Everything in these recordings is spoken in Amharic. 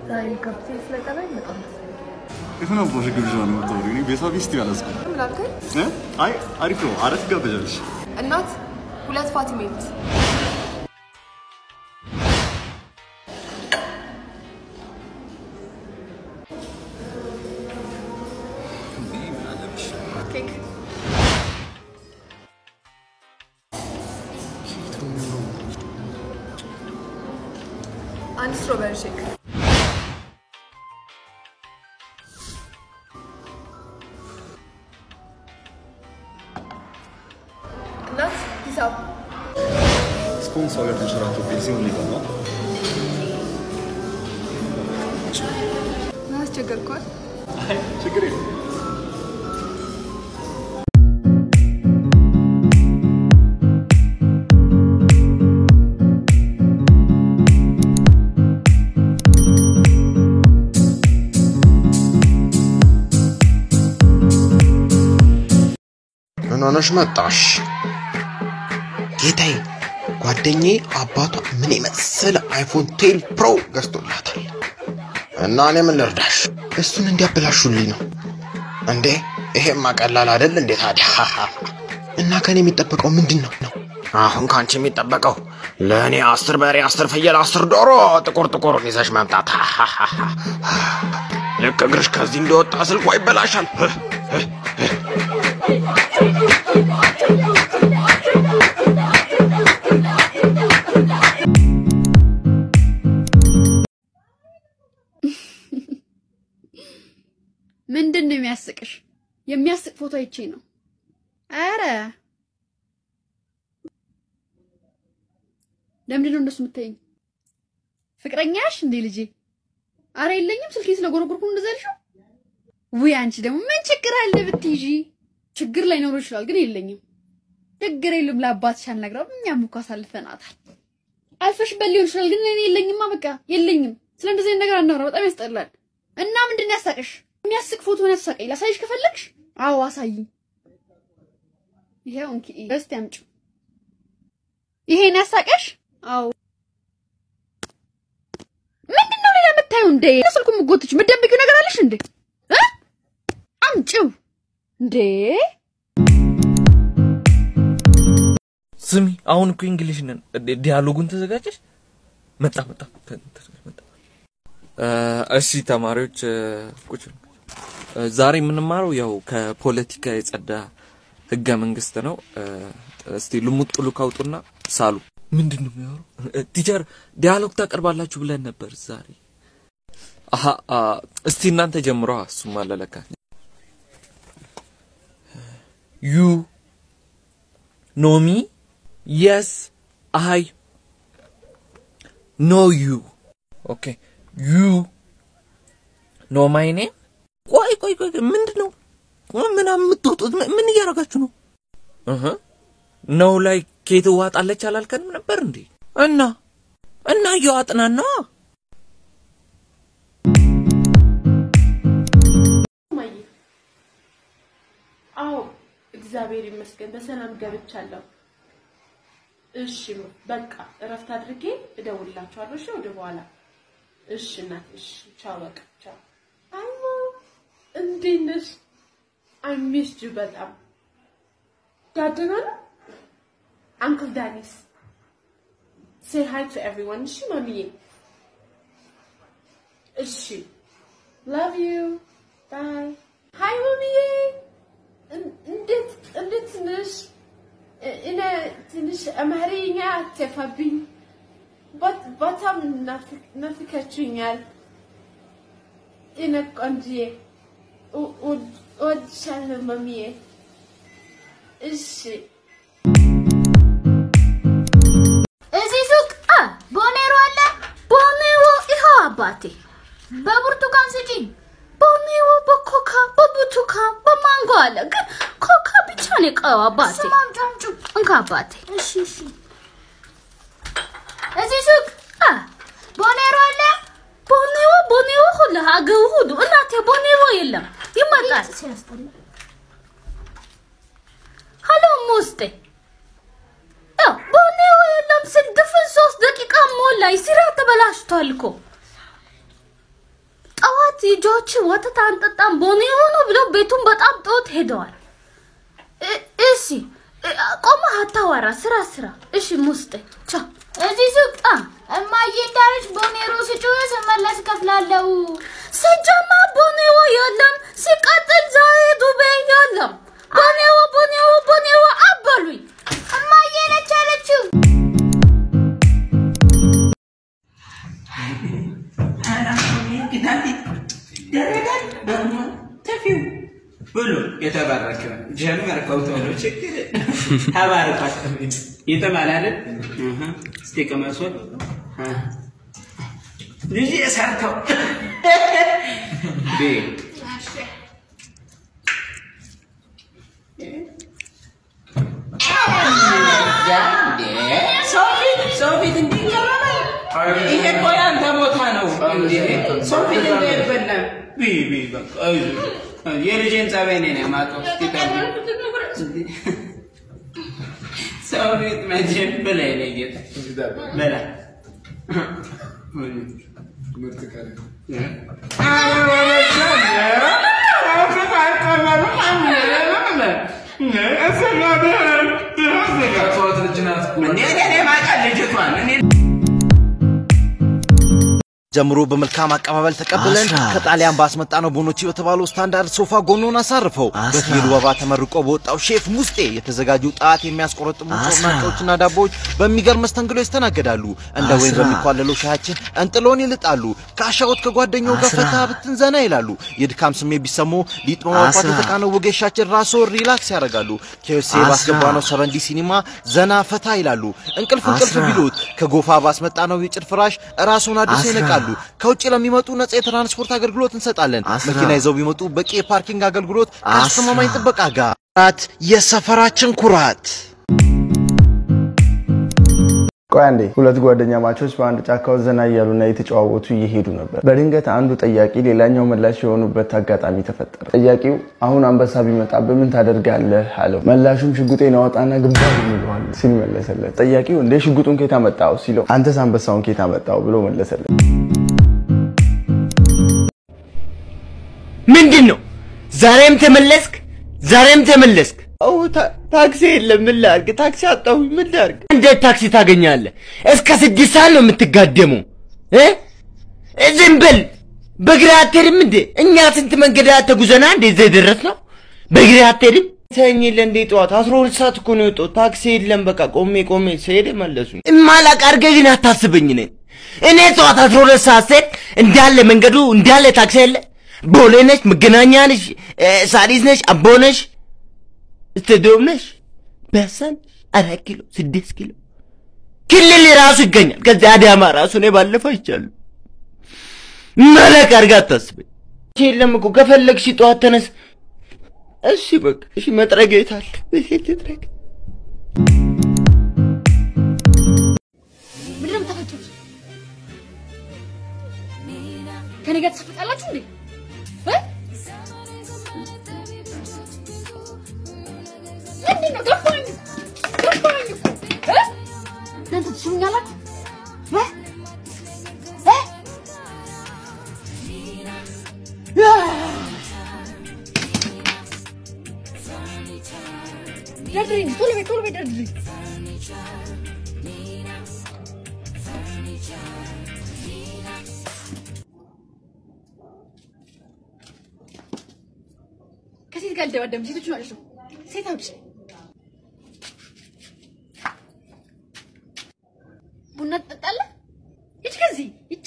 ዛሬ ካፕቴን ስለጠራኝ በጣም ደስ ይላል። የሆነ ቦሽ ግብዣ ነው የምታወሪው? እኔ ቤቷ ቢስት ያለስኩ ምን አልከኝ? እ? አይ አሪፍ ነው። አረት ጋበዣለሽ። እናት ሁለት ፋቲሜት ኬክ አንድ ስትሮበሪ ሼክ እናት ሂሳብ እስካሁን ሰው ጋር ተንሸራቶብኝ ሲሆን ሊገባ ምን አስቸገርኳል? ችግር የለም። ምን ሆነሽ መጣሽ? ጌታዬ ጓደኛዬ አባቷ ምን የመሰለ አይፎን ቴል ፕሮ ገዝቶላታል እና እኔ ምን ልርዳሽ? እሱን እንዲያበላሹልኝ ነው። እንዴ ይሄማ ቀላል አይደል እንዴ ታዲያ? እና ከኔ የሚጠበቀው ምንድን ነው ነው? አሁን ከአንቺ የሚጠበቀው ለእኔ አስር በሬ፣ አስር ፍየል፣ አስር ዶሮ ጥቁር ጥቁሩን ይዘሽ መምጣት። ልክ እግርሽ ከዚህ እንደወጣ ስልኳ ይበላሻል። ምንድን ነው የሚያስቅሽ? የሚያስቅ ፎቶ አይቼ ነው። አረ ለምንድን ነው እንደሱ የምታይኝ? ፍቅረኛሽ እንዴ ልጄ? አረ የለኝም። ስልኬን ስለጎረጎርኩ ነው እንደዛ ያልሽው? ውይ አንቺ ደግሞ ምን ችግር አለ ብትይዢ? ችግር ላይ ኖሮ ይችላል፣ ግን የለኝም። ችግር የለም። ለአባትሽ አልነግረውም። እኛም እኮ አሳልፈናታል። አልፈሽበት ሊሆን ይችላል፣ ግን እኔ የለኝማ። በቃ የለኝም። ስለ እንደዚህ አይነት ነገር አናውራ፣ በጣም ያስጠላል። እና ምንድን ነው ያሳቀሽ? የሚያስቅ ፎቶ ነው ያሳቀኝ። ላሳይሽ ከፈለግሽ? አዎ አሳይኝ። ይሄው እንኪ እስቲ አምጪው። ይሄን ያሳቀሽ? አዎ። ምንድን ነው ሌላ የምታየው እንዴ? ስልኩ የምትጎትች የምትደብቂው ነገር አለሽ እንዴ? እ? አምጪው እንዴ! ስሚ አሁን እኮ እንግሊሽ ነን። ዲ- ዲያሎጉን ተዘጋጀሽ? መጣ መጣ ተ- ተ- መጣ። እ፣ እሺ ተማሪዎች እ፣ ቁጭ በሉ። እ፣ ዛሬ የምንማረው ያው ከፖለቲካ የጸዳ ህገ መንግስት ነው። እ፣ እስቲ ልሙጥ ሉክ አውጡና ሳሉ። ምንድን ነው የሚያወሩ? ቲቸር ዲያሎግ ታቀርባላችሁ ብለን ነበር ዛሬ። አሀ አ፣ እስቲ እናንተ ጀምሯ። እሱም አለለካ ዩ ኖ ሚ የስ አይ ኖ ዩ ኦኬ ዩ ኖ ማይ ኔም ቆይ ቆይ ቆይ ምንድን ነው ምናምን የምትወጡት ምን- ምን እያደረጋችሁ ነው እህ ነው ላይ ኬት ዋጣለች አላልከንም ነበር እንዴ እና እና እየዋጥናና ማየ አዎ እግዚአብሔር ይመስገን በሰላም ገብቻለሁ። እሺ በቃ እረፍት አድርጌ እደውልላችኋለሁ። እሺ ወደ በኋላ እሺ እናት እሺ ቻው በቃ ቻው። አይሞ እንዴት ነሽ? አይ ሚስድ ዩ በጣም ዳደና ነው አንክል ዳኒስ ሴይ ሃይ ቱ ኤቭሪዋን እሺ ማሚዬ እሺ ላቭ ዩ ባይ ሃይ ማሚዬ እን- እንዴት እንዴት ነሽ? እ- እኔ ትንሽ አማርኛ አትጠፋብኝ። በት- በጣም ናፍቅ- ናፍቃችሁኛል። እኔ ቆንጆዬ እው- እው- እወድሻለሁ ማሚዬ። እሺ እዚህ ሱቅ አ ቦኔሮ አለ። ቦኔሮ ይኸው አባቴ። በብርቱካን ስጪኝ። ቦኔሮ በኮካ በብርቱካን በማንጎ አለ። ግን ኮካ ብቻ ነው የቀረው አባቴ። እንካ አባቴ። እሺ እሺ። እዚህ ሱቅ አ ቦኔሮ አለ። ቦኔሮ ቦኔሮ ሁሉ ሀገሩ ሁሉ እናቴ ቦኔሮ የለም ይመጣል። ሀሎ ሙስጤ ያው ቦኔሮ የለም ስል ድፍን ሶስት ደቂቃ ሞላኝ። ስራ ተበላሽቷል እኮ ልጆች ወተት አንጠጣም ቦኔሮ ነው ብለው ቤቱን በጣም ጥሎት ሄደዋል። እ- እሺ እ- ቆመህ አታወራ፣ ስራ ስራ። እሺ ሙስጤ ቻው። እዚህ ሱቅ አ እማዬ እንዳለች ቦኔሮ ስጩ ስመለስ እከፍላለሁ። ሲጀመር ቦኔሮ የለም፣ ሲቀጥል ዛሬ ዱቤ የለም። ቦኔሮ ቦኔሮ ቦኔሮ አበሉኝ። እማዬ ነች ያለችው። ብሎ የተባረከ ጀመርከው ቶሎ ችግር ተባርኳት የተባለ አይደል? እህ፣ እስቲ ቅመሱት። እህ። ልጅ የሳርከው ቤ ሰው ፊት ሰው ፊት እንዲህ ይቀርባል? ይሄ እኮ ያንተ ቦታ ነው። እንዴ ሰው ፊት እንዲህ አይበላም። ቢ ቢ በቃ አይዞህ። የልጄን ጸባይ እኔ ነኝ የማውቀው። እስኪ ተው። ሰው ፊት መቼም ብላ የኔ ጌታ ብላ እኔ እኔ ማውቃት ልጅቷን እኔ ጀምሮ በመልካም አቀባበል ተቀብለን ከጣሊያን ባስመጣነው ቦኖቺ በተባለው ስታንዳርድ ሶፋ ጎኑን አሳርፈው በፊሉ ወባ ተመርቆ በወጣው ሼፍ ሙስጤ የተዘጋጁ ጣት የሚያስቆረጥሙ ጮርናቄዎችና ዳቦዎች በሚገርም መስተንግዶ ይስተናገዳሉ። እንደ ወይን በሚኳለለው ሻያችን እንጥሎን ይልጣሉ። ከአሻወት ከጓደኛው ጋር ፈታ ብትን ዘና ይላሉ። የድካም ስሜት ቢሰሙ ሊጥ በማውጣት የተቃነው ወጌሻችን ራስዎ ሪላክስ ያደርጋሉ። ኬኤፍሲ ባስገባነው ሰቨንዲ ሲኒማ ዘና ፈታ ይላሉ። እንቅልፍ እንቅልፍ ቢሉት ከጎፋ ባስመጣነው የጭድ ፍራሽ ራስዎን አድሰው ይነቃሉ። ከውጭ ለሚመጡ ነጻ የትራንስፖርት አገልግሎት እንሰጣለን። መኪና ይዘው ቢመጡ በቂ የፓርኪንግ አገልግሎት ከአስተማማኝ ጥበቃ ጋር። ኩራት የሰፈራችን ኩራት። ቆይ አንዴ ሁለት ጓደኛ ማቾች በአንድ ጫካ ውስጥ ዘና እያሉና እየተጨዋወቱ እየሄዱ ነበር። በድንገት አንዱ ጠያቂ ሌላኛው ምላሽ የሆኑበት አጋጣሚ ተፈጠረ። ጠያቂው አሁን አንበሳ ቢመጣብህ ምን ታደርጋለህ አለው። መላሹም ሽጉጤን አወጣና ግንባር ይለዋል ሲል መለሰለት። ጠያቂው እንዴ ሽጉጡን ኬታ መጣው ሲለው አንተስ አንበሳውን ኬታ መጣው ብሎ መለሰለት። ምንድን ነው? ዛሬም ተመለስክ? ዛሬም ተመለስክ? አዎ ታክሲ የለም። ምን ላድርግ? ታክሲ አጣሁኝ። ምን ላድርግ? እንዴት ታክሲ ታገኛለህ? እስከ ስድስት ሰዓት ነው የምትጋደመው እ ዝም በል። በእግርህ አትሄድም እንዴ? እኛ ስንት መንገድ ተጉዘና እንዴ እዚህ የደረስነው? በእግርህ አትሄድም? ተኝ የለ እንዴ ጠዋት አስራ ሁለት ሰዓት እኮ ነው የወጣሁት። ታክሲ የለም። በቃ ቆሜ ቆሜ ስሄድ መለሱኝ። እማላቅ አድርገህ ግን አታስበኝ ነኝ እኔ ጠዋት አስራ ሁለት ሰዓት ስሄድ እንዳለ መንገዱ እንዳለ ታክሲ የለ ቦሌ ነሽ፣ መገናኛ ነሽ፣ ሳሪስ ነሽ፣ አቦ ነሽ፣ ስቴዲዮም ነሽ፣ ፒያሳ ነሽ፣ አራት ኪሎ ስድስት ኪሎ ክልል ራሱ ይገኛል። ከዚያ አዳማ ራሱ እኔ ባለፈው አይቻለሁ። መለክ አድርጋ አታስበኝ። የለም እኮ ከፈለግሽ ጠዋት ተነስ። እሺ በቃ እሺ፣ መጥረጊያ የት አለ? ቤት ልጥረግ። ምንድን ነው የምታፈጩት? ከኔ ጋር ትሰፍጣላችሁ እንዴ? እ? ምንድን ነው ገባኝ ገባኝ እኮ እ? እናንተ ትስሙኛላችሁ እ? እ? ደርድሪ እንጂ ቶሎ በይ ቶሎ በይ ደርድሪ ከሴት ጋር ልደባደብ ሴቶች ማለት ነው። ሴት አውጭ ቡና ትጠጣለህ? ሂድ ከዚህ ሂድ።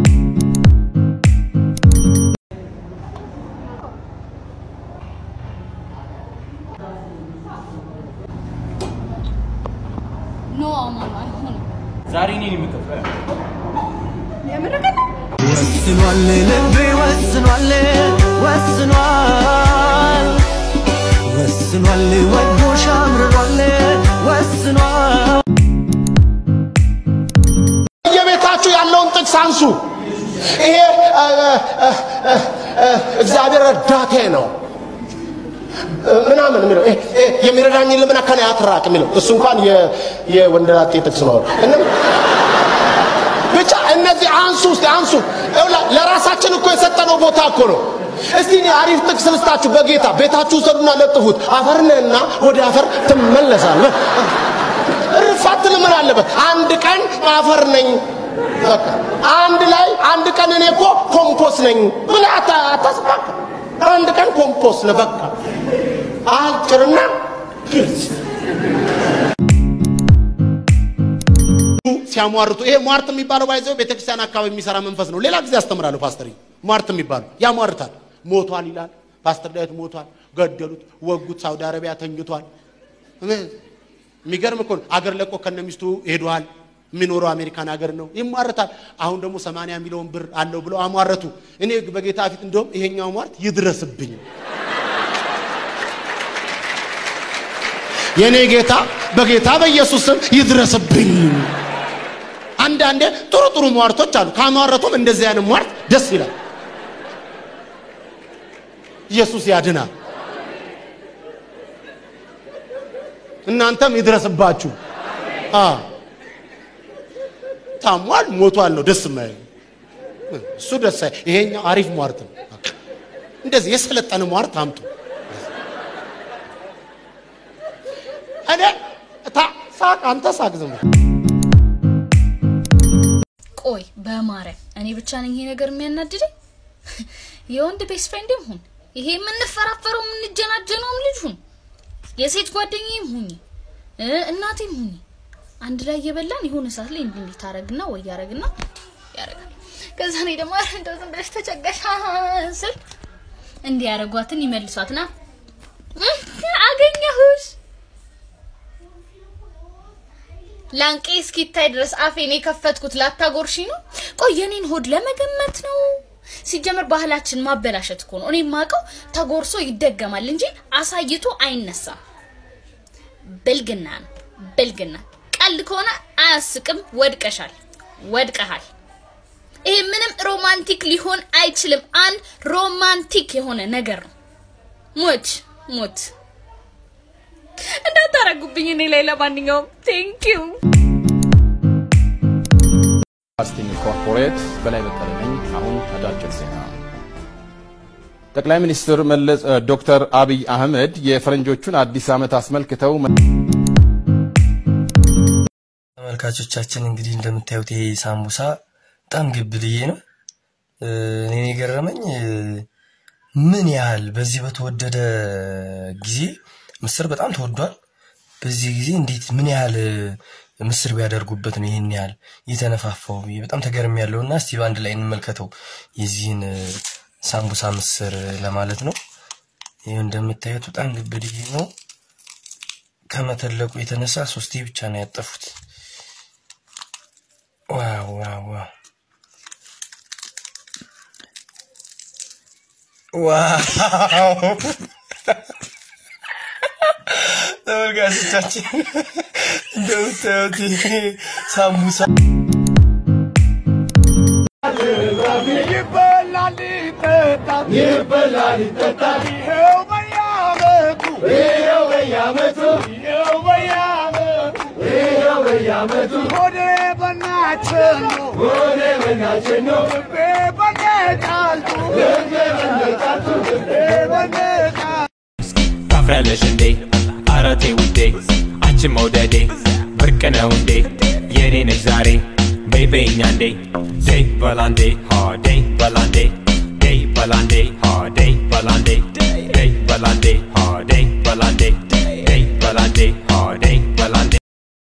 ኖ አማኑ አይሆንም። ዛሬ እኔን የምከፍለው የምረቀት ወስኗል ልቤ ወስኗል ወስኗል ወስኗል ወዶሽ አምርሯል ወስኗል በየቤታችሁ ያለውን ጥቅስ አንሱ። ይሄ እ፣ እ፣ እ፣ እ፣ እግዚአብሔር ረዳቴ ነው ምናምን የሚለው ይሄ- ይሄ የሚረዳኝ ልምና ከኔ አትራቅ የሚለው እሱ እንኳን የ- የወንደላጤ ጥቅስ ነው እና ብቻ እነዚህ አንሱ እስቲ አንሱ። ይኸውላ- ለራሳችን እኮ የሰጠነው ቦታ እኮ ነው። እስቲ እኔ አሪፍ ጥቅስ ልስጣችሁ። በጌታ ቤታችሁ ውሰዱና ለጥፉት። አፈር ነህና ወደ አፈር ትመለሳለህ። እርፋት ምን አለበት? አንድ ቀን አፈር ነኝ በቃ አንድ ላይ አንድ ቀን እኔ እኮ ኮምፖስ ነኝ ብለህ አታ- አታስባክ። አንድ ቀን ኮምፖስ ነህ በቃ አጭርና ግልጽ። ሲያሟርቱ ይሄ ሟርት የሚባለው ባይዘው ቤተክርስቲያን አካባቢ የሚሰራ መንፈስ ነው። ሌላ ጊዜ አስተምራለሁ። ፓስተር ሟርት የሚባለው ያሟርታል። ሞቷል ይላል። ፓስተር ዳዊት ሞቷል፣ ገደሉት፣ ወጉት፣ ሳውዲ አረቢያ ተኝቷል። ምን- የሚገርም እኮ ነው። አገር ለቆ ከነሚስቱ ሄዷል። የሚኖረው አሜሪካን ሀገር ነው። ይሟርታል። አሁን ደግሞ 80 ሚሊዮን ብር አለው ብለው አሟረቱ። እኔ በጌታ ፊት እንደውም ይሄኛው ሟርት ይድረስብኝ። የኔ ጌታ በጌታ በኢየሱስ ስም ይድረስብኝ። አንዳንዴ ጥሩ ጥሩ ሟርቶች አሉ። ካሟረቱም እንደዚህ አይነት ሟርት ደስ ይላል። ኢየሱስ ያድናል። እናንተም ይድረስባችሁ። አ ታሟል፣ ሞቷል ነው ደስ የማይል እሱ ደስ አይ ይሄኛው አሪፍ ሟርት ነው። እንደዚህ የሰለጠነ ሟርት አምጡ። እኔ ታ ሳቅ፣ አንተ ሳቅ ዝም ብለህ። ቆይ በማርያም እኔ ብቻ ነኝ ይሄ ነገር የሚያናድደኝ? የወንድ ቤስት ፍሬንድም ሁን ይሄ የምንፈራፈረው የምንጀናጀነውም ልጅ ሁን የሴት ጓደኛዬም ሁኝ እ እናቴም ሁኝ አንድ ላይ እየበላን የሆነ ሰዓት ላይ እንዲህ እንዲህ ታረግና ወይ ያረግና ያረጋል። ከዛ እኔ ደግሞ ኧረ እንደው ዝም ብለሽ ተጨቀሽ ስል እንዲህ ያረጓትን ይመልሷትና እህ፣ አገኘሁሽ ላንቄ እስኪታይ ድረስ አፌን የከፈትኩት ላታጎርሺ ነው። ቆይ የኔን ሆድ ለመገመት ነው። ሲጀመር ባህላችን ማበላሸት እኮ ነው። እኔ የማውቀው ተጎርሶ ይደገማል እንጂ አሳይቶ አይነሳም። ብልግና ነው ብልግና። ቀልድ ከሆነ አያስቅም። ወድቀሻል፣ ወድቀሃል። ይሄ ምንም ሮማንቲክ ሊሆን አይችልም። አንድ ሮማንቲክ የሆነ ነገር ነው። ሞች ሞት እንዳታረጉብኝ እኔ ላይ። ለማንኛውም ቴንክ ዩ ፋስቲንግ ኮርፖሬት በላይ በቀለ ነኝ። አሁን አጫጭር ዜና። ጠቅላይ ሚኒስትር መለስ ዶክተር አብይ አህመድ የፈረንጆቹን አዲስ ዓመት አስመልክተው ተመልካቾቻችን እንግዲህ እንደምታዩት ይሄ ሳምቡሳ በጣም ግብድዬ ነው። እ፣ እኔን የገረመኝ እ፣ ምን ያህል በዚህ በተወደደ ጊዜ ምስር በጣም ተወዷል። በዚህ ጊዜ እንዴት ምን ያህል እ፣ ምስር ቢያደርጉበት ነው ይህን ያህል እየተነፋፋው ብዬ በጣም ተገርም ያለው እና እስቲ በአንድ ላይ እንመልከተው የዚህን እ፣ ሳምቡሳ ምስር ለማለት ነው። ይህ እንደምታዩት በጣም ግብድዬ ነው። ከመተለቁ የተነሳ ሶስቴ ብቻ ነው ያጠፉት። ዋው ዋው ዋው ዋው ተመልካቾቻችን እንደምታዩት ይሄ ሳምቡሳ ይበላል ይጠጣል ይበላል ይጠጣል ይኸው በየዓመቱ ይኸው በየዓመቱ ይኸው በየዓመቱ ይኸው በየዓመቱ ሆዴ በናችን ነው ሆዴ በናችን ነው ልቤ በነጫልቱ ልቤ በነጫልቱ ልቤ በነጫልቱ ታፍሪያለሽ እንዴ አረቴ ውዴ አንቺን መውደዴ ብርቅ ነው እንዴ የኔ ነሽ ዛሬ በይ በይኛ እንዴ ደይ በላንዴ ሆ ደይ በላንዴ ደይ በላንዴ ሆ ደይ በላንዴ